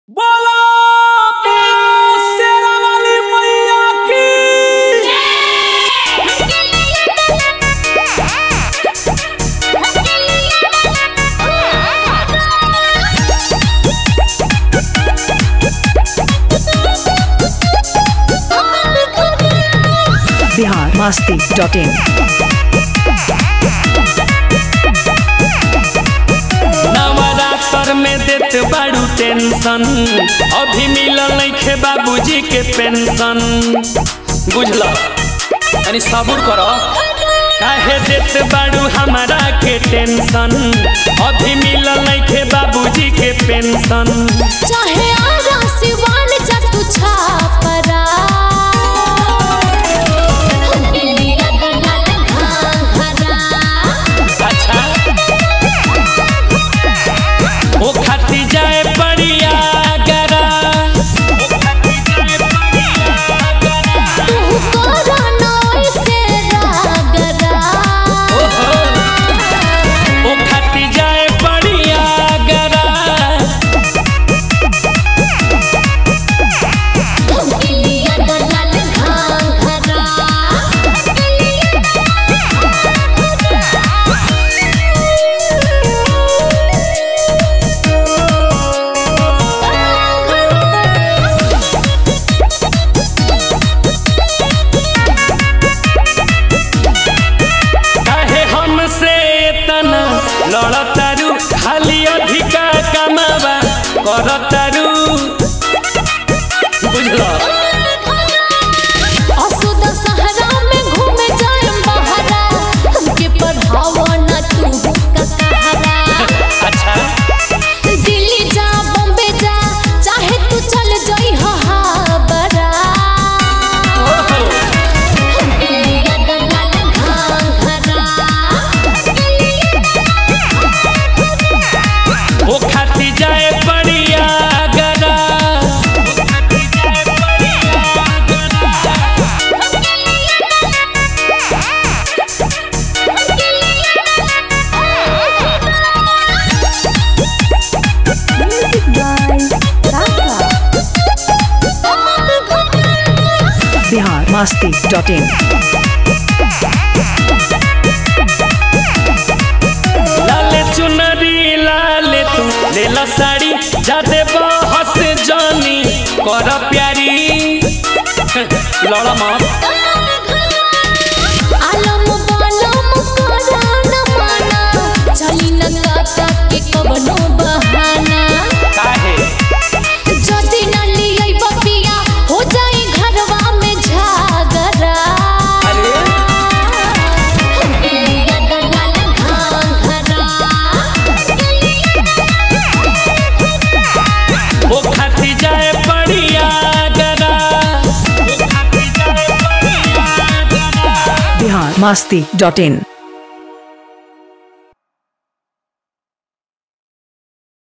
बोलो शेरा वाली मैया की बिहार मस्ती डॉट इन नवरात्र में देत बाड़ू टेंशन अभी मिलल नइखे बाबूजी के पेंशन बुझल तनी सबूर करो काहे देत बाड़ू हमारा के टेंशन अभी मिलल नइखे बाबूजी के पेंशन चाहे आरा सिवान जा तू छापरा दिलिया गगन घाघरा अच्छा ओ खाती जाए बढ़िया गरा तू कोरा नोई से रागरा ओ खाती जाए बढ़िया गरा दिलिया गगन घाघरा काहे हमसे तना लड़तारू खाली अधिका कमावा करतारू बुझलो असुद सहरा में घूमे जाए बहरा हमके पढ़ावा ना तू का कहरा अच्छा दिल्ली जा बॉम्बे जा चाहे तू चल जाई हाबरा ओहो दिलिया गगन घाघरा ओ खाती जाए बढ़िया गरा ओ खाती जाए बढ़िया गरा बिहार मस्ती डॉट इन लाले चुनरी लाले तू लेला साड़ी जादे बहस जानी कर प्यारी लड़ा मत आलम बालम करान माना चली न काका के कवनो बहाना काहे जदी न लियै बपिया हो जाई घरवा में झागरा अरे दिलिया गगन घाघरा ओ खाती जाए बढ़िया गरा ओ खाती जाए बढ़िया गरा बिहार मस्ती डॉट इन